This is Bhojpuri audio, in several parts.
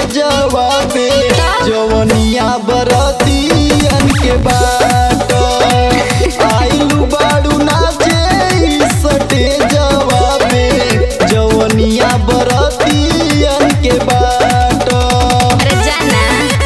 जवाबे जवनिया बरतियन के बाट आइलू बाड़ू नाचे सटे जवाबे जवनिया बरतियन के बाट अरे जाना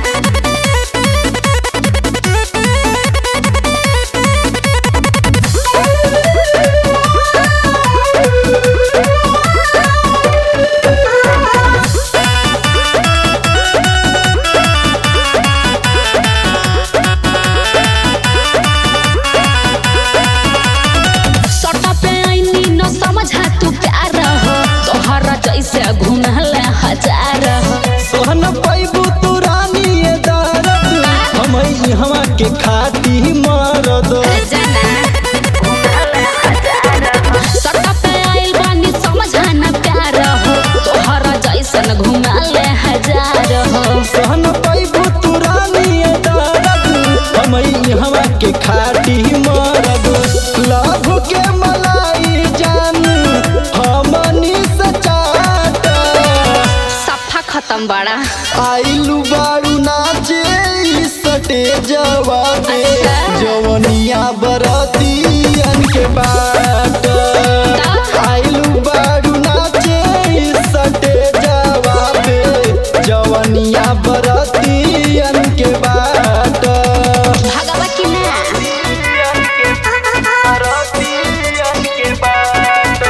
सटा पे आईनी न समझा तू प्यार हो तोहरा जैसे घूमल हजार हो सोहन पैबू तू रानी ये दरद हम हवा के खाती मरद अरे जाना सटा पे आइल बानी समझा न प्यार हो तोहरा जैसन घूमल हजार हो सोहन पैबू तू रानी ये दरद हम हवा के खाती मरद लभ के मलाई जान हमनी सचाट सफा खत्म बड़ा आइलू बारू नाचे सटे जवाबे अच्छा। जवनिया बरतियन के बाट आइलू बारू नाचे सटे जवाबे जवनिया बरतियन के बाट भगवा की ना बरतियन के बाट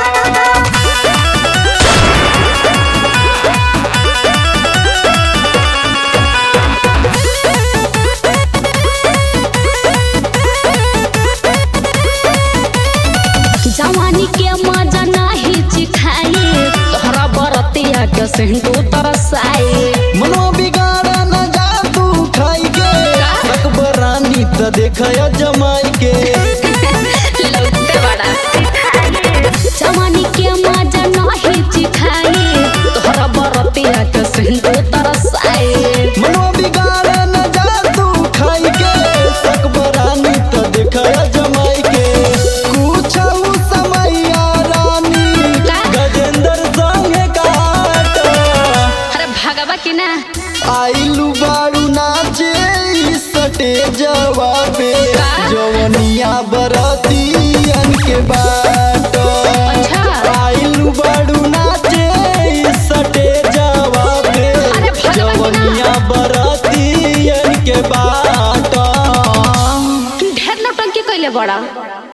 जवानी के मजा नाही चिखाई तोहरा बरतिया के सिंधु तरसाई मनो बिगाड़ा न जा तू खाई के अकबर रानी त देखया जमाई के लौटे बड़ा जवानी के मजा नाही चिखाई तोहरा बरतिया के सिंधु तरसाई मनो बिगाड़ा न जा तू खाई के अकबर रानी त देखया जमाई के कुछऊ समैया रानी का? गजेंद्र संगे काट अरे भगवा की ना आइलू बारू नाचे सटे जवाबे का? जवनिया बरतियन के बाट अच्छा। आइलू बारू नाचे सटे जवाबे अरे भगवान ना। जवनिया बरतियन के बाट ढेर नौटंकी कैले बड़ा